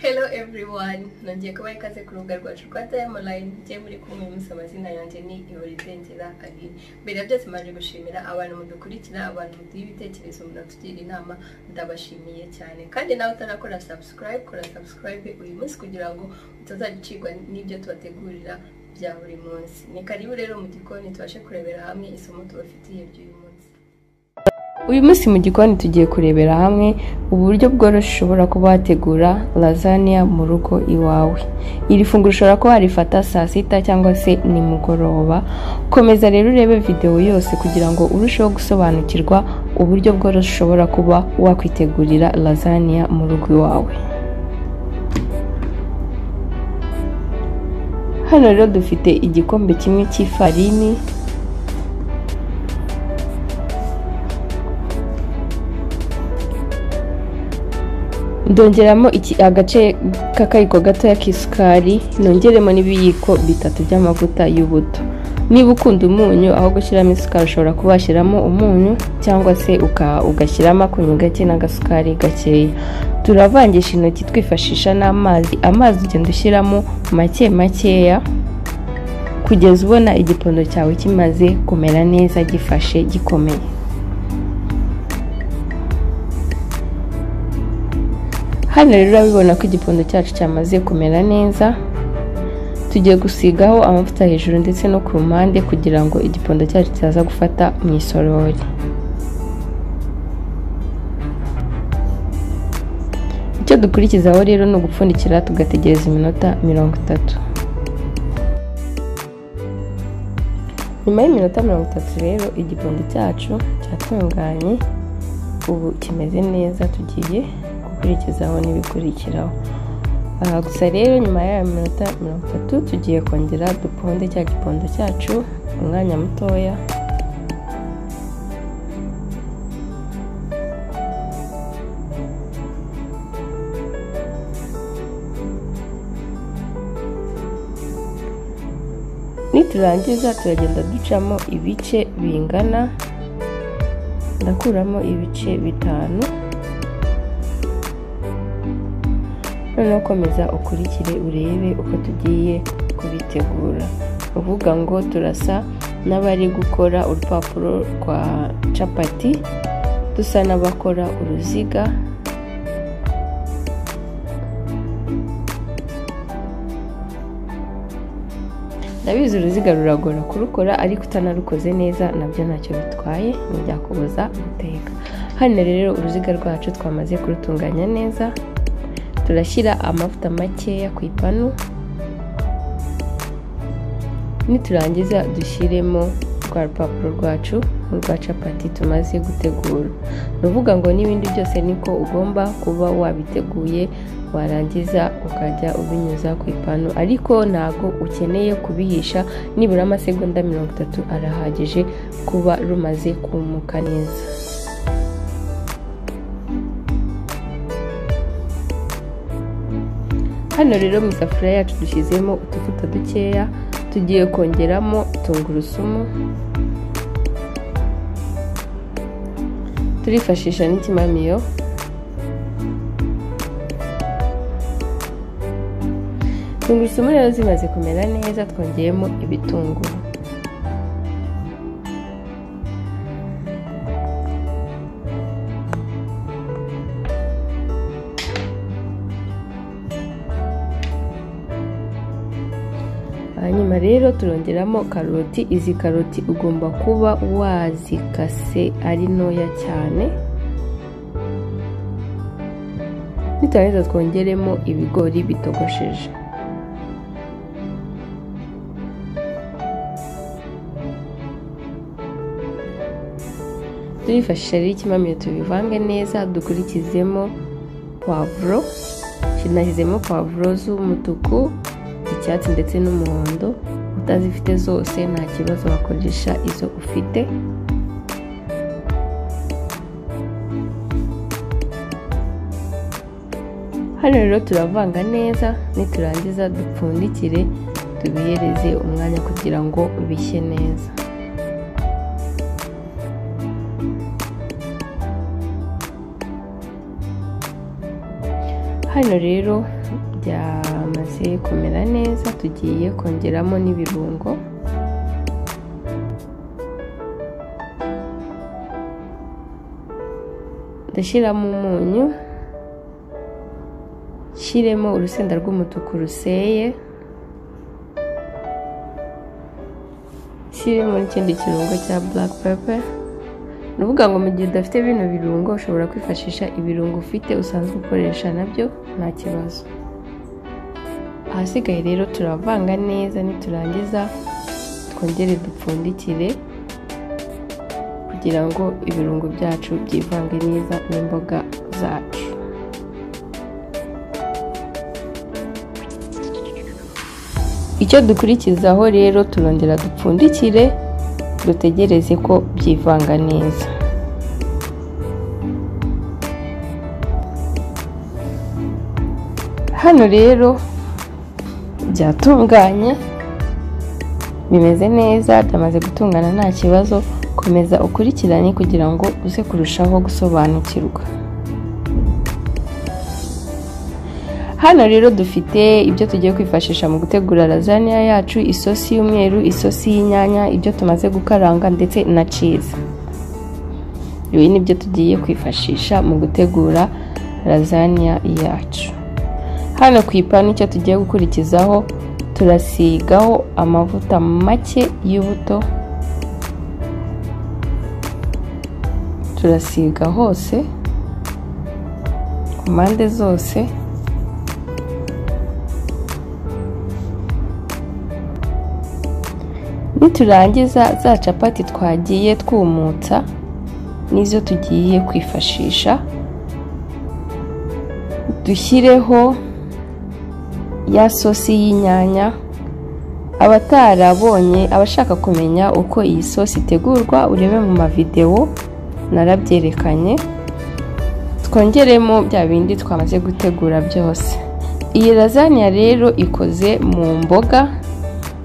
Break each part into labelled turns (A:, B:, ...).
A: Hello everyone nongeye kuba ikaze ku rubuga rwacu rwa Time Online njye muri kumwe musa amazina yanjye ni Ihorizengera Aline mbere ya byose maje gushimira abantu mudukurikira abantu muduha ibitekerezo munatugira inama ndabashimiye cyane kandi nawe utarakora subscribe kora subscribe uyu munsi kugira ngo utazagicirwa n'ibyo tubategurira bya buri munsi ni karibu rero mu gikoni tubashe kurebera hamwe isomo tubafitiye ry'uyu munsi uyu munsi mu gikoni tugiye kurebera hamwe uburyo bworoshye ushobora kuba wategura lasagna mu rugo iwawe iri funguro ushobora kuba warifata saa sita cyangwa se nimugoroba komeza rero urebe videwo yose kugira ngo urusheho gusobanukirwa uburyo bworoshye ushobora kuba wakwitegurira lasagna mu rugo iwawe hano rero dufite igikombe kimwe cy'ifarini ndongeramo iki- agace k'akayiko gatoya k'isukari nongeremo n'ibiyiko bitatu by'amavuta y'ubuto niba ukunda umunyu aho gushyiramo isukari ushobora kuba washyiramo umunyu cyangwa se uka- ugashyiramo akunyu gake n'agasukari gakeya turavangisha intoki twifashisha n'amazi amazi ugenda ushyiramo make makeya kugeza ubona igipondo cyawe kimaze kumera neza gifashe gikomeye hano rero urabibona ko igipondo cyacu cyamaze kumera neza tugiye gusigaho amavuta hejuru ndetse no ku mpande kugira ngo igipondo cyacu kitaza gufata mu isorori icyo dukurikizaho rero ni ugupfundikira tugategereza iminota mirongo itatu nyuma y'iminota mirongo itatu rero igipondo cyacu cyatunganye ubu kimeze neza tugiye gukurikizaho n'ibikurikiraho Aha gusa rero nyuma y'aya minota mirongo itatu tugiye kongera duponde cya gipondo cyacu umwanya mutoya niturangiza turagenda ducamo ibice bingana ndakuramo ibice bitanu noneho komeza ukurikire urebe uko tugiye kubitegura uvuga ngo turasa n'abari gukora urupapuro rwa capati dusa n'abakora uruziga ndabizi uruziga ruragora kurukora ariko utanarukoze neza nabyo ntacyo bitwaye ntibyakubuza guteka hano rero uruziga rwacu twamaze kurutunganya neza turashyira amavuta makeya ku ipanu niturangiza dushyiremo rwa rupapuro rwacu urwa capati tumaze gutegura ni ukuvuga ngo n'ibindi byose niko ugomba kuba wabiteguye warangiza ukajya ubinyuza ku ipanu ariko ntabwo ukeneye kubihisha nibura amasegonda mirongo itatu arahagije kuba rumaze kumuka neza hano rero mu isafuriya yacu dushyizemo utuvuta dukeya tugiye kongeramo tungurusumu turifashisha n'ikimamiyo tungurusumu rero zimaze kumera neza twongeyemo ibitunguru hanyuma rero turongeramo karoti izi karoti ugomba kuba wazikase ari ntoya cyane nitarangiza twongeremo ibigori bitogosheje turifashisha rero ikimamiyo tubivange neza dukurikizemo pavuro nashyizemo pavuro z'umutuku icyatsi ndetse n'umuhondo utazifite zose nta kibazo wakoresha izo ufite hano rero turavanga neza niturangiza dupfundikire tubihereze umwanya kugira ngo bishye neza hano rero byamaze kumera neza tugiye kongeramo n'ibirungo ndashyiramo umunyu nshyiremo urusenda rw'umutuku ruseye nshyiremo n'ikindi kirungo cya buraka pepe ni ukuvuga ngo mu gihe udafite bino birungo ushobora kwifashisha ibirungo ufite usanzwe ukoresha nabyo nta kibazo ahasigaye rero turavanga neza niturangiza twongere dupfundikire kugira ngo ibirungo byacu byivange neza n'imboga zacu icyo dukurikizaho rero turongera dupfundikire dutegereze ko byivanga neza hano rero byatunganye bimeze neza byamaze gutungana nta kibazo komeza ukurikirane kugira ngo uze kurushaho gusobanukirwa hano rero dufite ibyo tugiye kwifashisha mu gutegura lazaniya yacu isosi y'umweru isosi y'inyanya ibyo tumaze gukaranga ndetse na ciza ibi ni byo tugiye kwifashisha mu gutegura lazaniya yacu hano ku ipanu icyo tugiye gukurikizaho turasigaho amavuta make y'ubuto turasiga hose ku mpande zose niturangiza za capati twagiye twumutsa n'izo tugiye kwifashisha dushyireho ya sosi y'inyanya abatarabonye abashaka kumenya uko iyi sosi itegurwa urebe mu mavidewo narabyerekanye twongeremo bya bindi twamaze gutegura byose iyi lazaniya rero ikoze mu mboga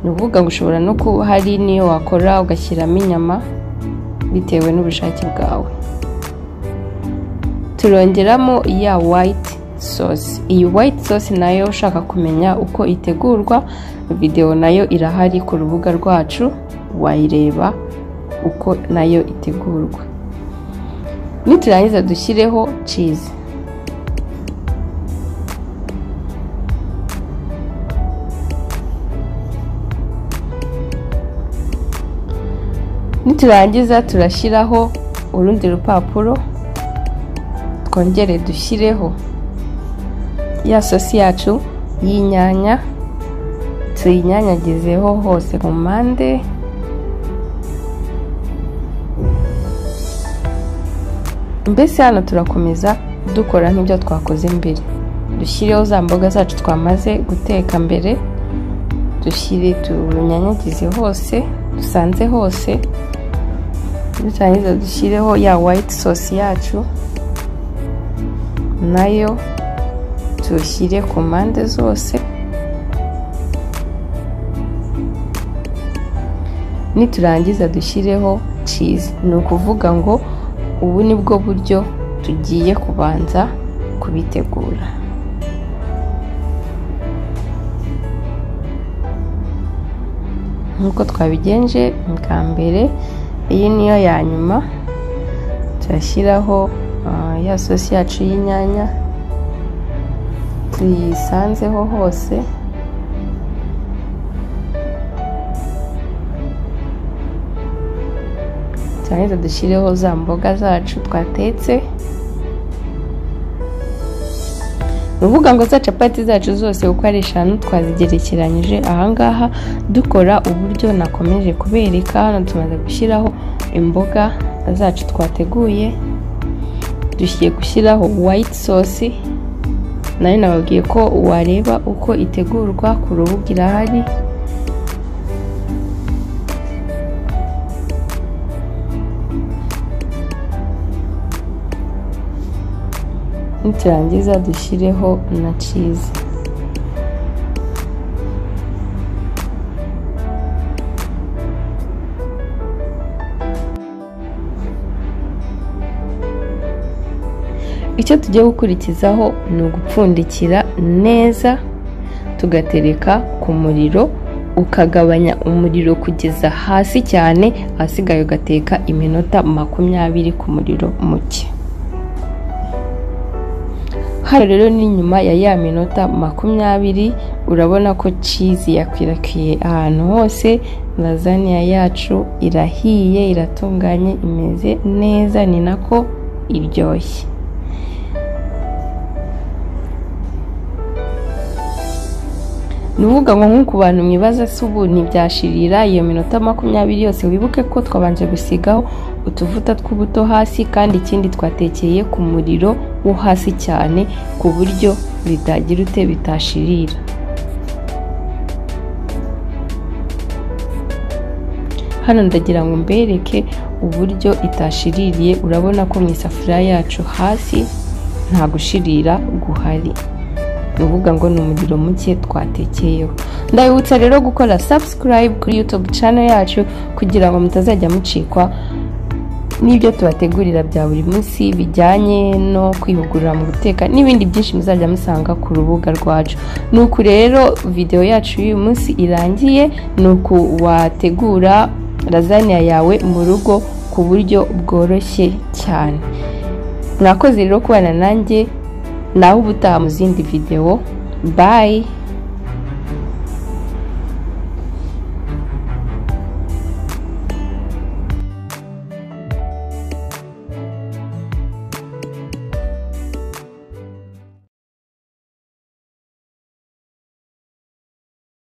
A: ni ukuvuga ngo ushobora no kuba hari n'iyo wakora ugashyiramo inyama bitewe n'ubushake bwawe turongeramo iya wayiti sosi iyi wayiti sosi nayo ushaka kumenya uko itegurwa videwo nayo irahari ku rubuga rwacu wayireba uko nayo itegurwa niturangiza dushyireho cizi niturangiza turashyiraho urundi rupapuro twongere dushyireho ya sosi yacu y'inyanya tuyinyanyagizeho hose ku mpande mbese hano turakomeza dukora nk'ibyo twakoze mbere dushyireho za mboga zacu twamaze guteka mbere dushyire turunyanyagize hose dusanze hose dutangiza dushyireho ya wayiti sosi yacu nayo tuyishyire ku mpande zose niturangiza dushyireho cizi ni ukuvuga ngo ubu ni bwo buryo tugiye kubanza kubitegura nk'uko twabigenje bwa mbere iyi niyo ya nyuma turashyiraho ya sosi yacu y'inyanya tuyisanzeho hose turangiza dushyireho za mboga zacu twatetse ni ukuvuga ngo za capati zacu zose uko ari eshanu twazigerekeranyije ahangaha dukora uburyo nakomeje kubereka hano tumaze gushyiraho imboga zacu twateguye dushyiye gushyiraho wayiti sosi nayo nababwiye ko wareba uko itegurwa ku rubuga irahari niturangiza dushyireho na cizi icyo tugiye gukurikizaho ni ugupfundikira neza tugatereka ku muriro ukagabanya umuriro kugeza hasi cyane ahasigaye ugateka iminota makumyabiri ku muriro muke hano rero ni nyuma ya ya minota makumyabiri urabona ko cizi yakwirakwiriye ahantu hose lazaniya yacu irahiye iratunganye imeze neza ni nako iryoshye ni uvuga ngo nk'uko bantu mwibaza se ubu ntibyashirira iyo minota makumyabiri yose wibuke ko twabanje gusigaho utuvuta tw'ubuto hasi kandi ikindi twatekeye ku muriro wo hasi cyane ku buryo bitagira ute bitashirira hano ndagira ngo mbereke uburyo itashiririye urabona ko mu isafuriya yacu hasi nta gushirira guhari uvuga ngo ni umuriro muke twatekeyeho ndabibutsa rero gukora subscribe kuri youtube channel yacu kugira ngo mutazajya mucikwa n'ibyo tubategurira bya buri munsi bijyanye no kwihugura mu guteka n'ibindi byinshi muzajya musanga ku rubuga rwacu ni uku rero videwo yacu y'uyu munsi irangiye ni uku wategura lazaniya yawe mu rugo ku buryo bworoshye cyane mwakoze rero kubana nanjye nawe ubutaha mu zindi videwo bayi